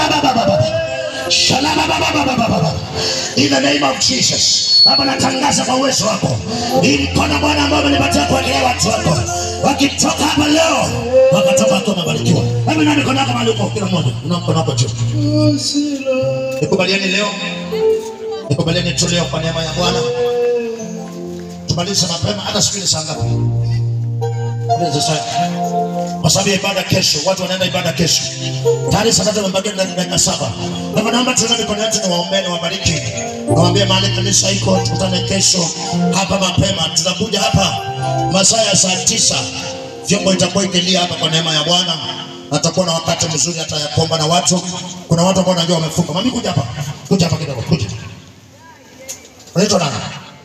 Shalabababababa. Shalabababababa. In the name of Jesus. Baba natangaza kwa uwezo wako. Hii mkono Bwana ambao umenipatia kuwakelea watu wako. Wakitoka hapa leo, wakatoka wakiwa wamebarikiwa. Hebu na mikono yako mahali uko kila mmoja. Una mkono wako juu. Nikubalieni leo. Nikubalieni tu leo kwa neema ya Bwana. Tumalize mapema hata siku ile saa ngapi? Tumalize sasa. Kwa sababu ya ibada kesho, watu wanaenda ibada kesho. Tayari saa tatu imebakia na dakika saba. Kwa hivyo naomba tuone mikono yetu ni waombeni wabariki. Nawaambie mahali kanisa iko, tukutane kesho hapa mapema. Tutakuja hapa masaa ya saa tisa. Vyombo itakuwa ikilia hapa kwa neema ya Bwana. Na tutakuwa na wakati mzuri hata ya kuomba na watu. Kuna watu ambao najua wamefunga. Mami kuja hapa. Kuja hapa kidogo, kuja. Unaitwa nani?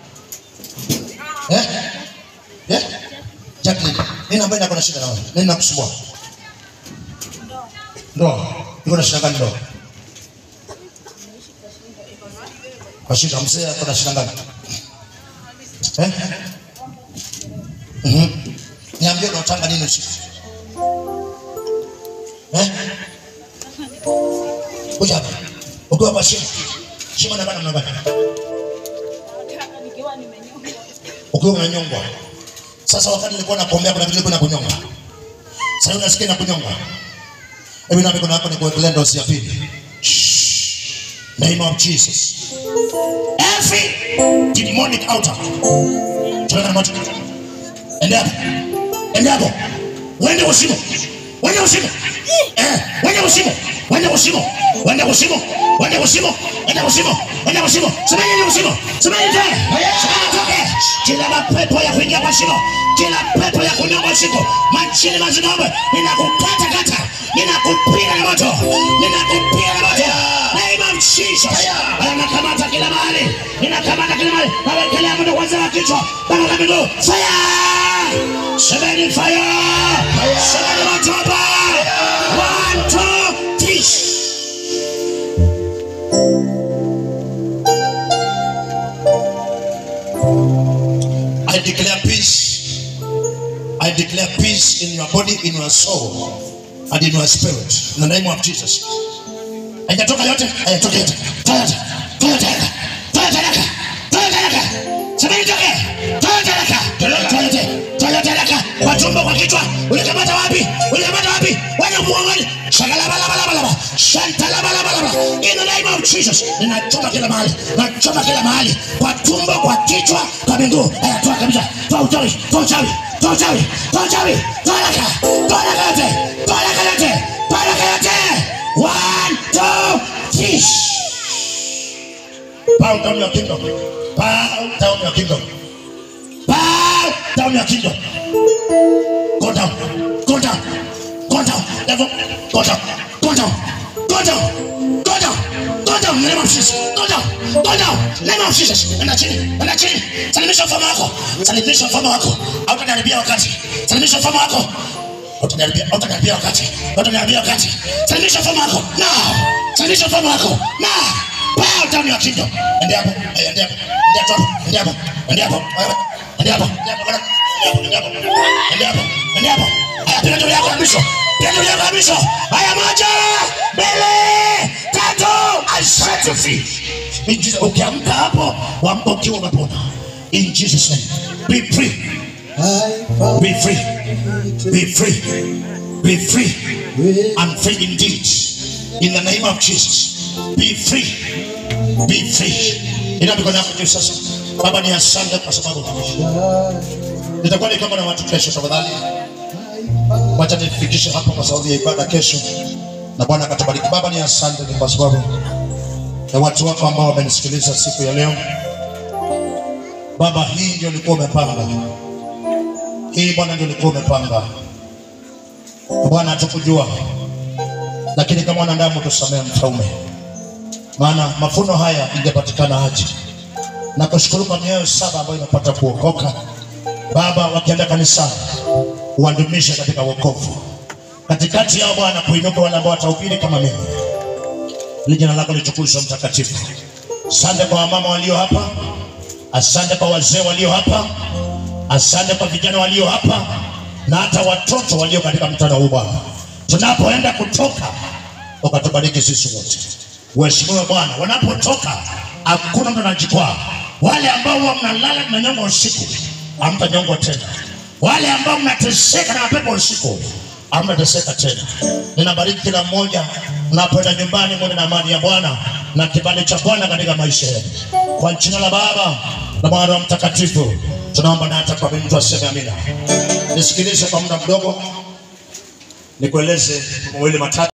Eh? Eh? Jacqueline, nini ambaye nako na shida na wewe? Nini nakusumbua? Ndoa. Iko na shida gani ndoa? Kwa shida mzee ako na shida gani? Eh? Mhm. Niambie unataka nini usiku? Eh? Kuja hapa. Ukiwa hapa shima. Shima na bana mnabana. nikiwa nimenyonga Ukiwa unanyongwa. Sasa wakati nilikuwa nakuombea kuna vitu vilikuwa nakunyonga. Sasa unasikia na kunyonga. Hebu na mikono yako nikuwekelea ndosi ya pili. Shh. Name of Jesus. Every demonic altar. Tuweka na moto. Ende hapo. Ende hapo. Wende usimo. Wende usimo. Eh, wende usimo. Wende usimo. Wende usimo. Wende usimo. Wende usimo. Wende usimo. Semeni ni usimo. Semeni tena. Semeni toke. Kila mapepo ya kuingia kwa shimo. Kila pepo ya kunyonga usiku. Machini mazingombe. Ninakukata kata. Ninakupiga na moto. Ninakupiga na moto. Name of Jesus. Anakamata kila mahali. Ninakamata kila mahali. Nawekelea moto kwanza wa kichwa. Mpaka kwa miguu. Fire! Semeni fire! Semeni moto hapa. One, two, three. I declare peace. I declare peace in your body, in your soul, and in your spirit. In the name of Jesus. Haijatoka yote, haijatoka yote. Toa yote. Toa yote haraka. Toa yote haraka. Toa yote haraka. Semeni toke. Toa yote haraka. Toa yote. Toa yote haraka. Kwa tumbo, kwa kichwa. Ulikamata wapi? Ulikamata wapi? Wewe muongoni. Shagalabalabalaba. Shantalabalabalaba. In the name of Jesus. Ninachoma kila mahali. Nachoma kila mahali. Kwa tumbo, kwa kichwa, kwa miguu. Haya, toa kabisa. Toa uchawi. Toa uchawi. Toa uchawi. Toa uchawi. Toa haraka. Toa haraka yote. Toa haraka yote. Toa haraka yote. One, two, three. Bow down your kingdom. Bow down your kingdom. Bow down your kingdom. Go down. Go down. Go down. Devil. Go down. Go down. Go down. Go down. Go down. In the name of Jesus. Go down. Go down. In the name of Jesus. Enda chini. Enda chini. Salimisha mfano wako. Salimisha mfano wako. Hautaniharibia wakati. Salimisha mfano wako. Hautaniharibia hautaniharibia wakati. Hautaniharibia wakati. Salimisha mfano wako. Now. Salimisha mfano wako. Now. Bow down your kingdom. Ende hapo. Eh, Ende hapo. Ende hapo. Ende hapo. Ende hapo. Ende hapo. Ende hapo. Ende hapo. Ende hapo. Ende hapo. Haya, piga nduru yako ya mwisho. Piga nduru yako ya mwisho. Haya, moja, mbili, tatu. I set you free. In Jesus- Ukiamka hapo, waamka ukiwa umepona. In Jesus name. Be free. Be free. Be free. Be free. And free indeed. In the name of Jesus. Be free. Be free. Ina mikono yako juu sasa. Baba ni asante kwa sababu nitakuwa ni kama na watu kesho tafadhali. Wacha nifikishe hapa kwa sababu ya ibada kesho. Na Bwana akatubariki. Baba ni asante ni kwa sababu ya watu wako ambao wamenisikiliza siku ya leo. Baba, hii ndio ulikuwa umepanga. Hii Bwana ndio ulikuwa umepanga. Bwana hatukujua, lakini kama wanadamu tusamehe mfalme, maana mafuno haya ingepatikana aje? Na kushukuru kwa mioyo saba ambayo imepata kuokoka. Baba, wakienda kanisani uwadumishe katika wokovu, katikati yao Bwana kuinuka wale ambao watahubiri kama mimi, ili jina lako litukuzwe mtakatifu. Asante kwa wamama walio hapa, asante kwa wazee walio hapa, asante kwa vijana walio hapa na hata watoto walio katika mkutano huu Bwana. Tunapoenda kutoka ukatubariki sisi wote. Uheshimiwe Bwana, wanapotoka hakuna mtu anajikwaa. Wale ambao huwa mnalala mnanyongwa usiku, hamtanyongwa tena. Wale ambao mnateseka na mapepo usiku, hamtateseka tena. Ninabariki kila mmoja mnapoenda nyumbani, mwende na amani ya Bwana na kibali cha Bwana katika maisha yenu, kwa jina la Baba na Mwana na Roho Mtakatifu tunaomba, na hata kwa mtu aseme amina. Nisikilize kwa muda mdogo, nikueleze mawili matatu.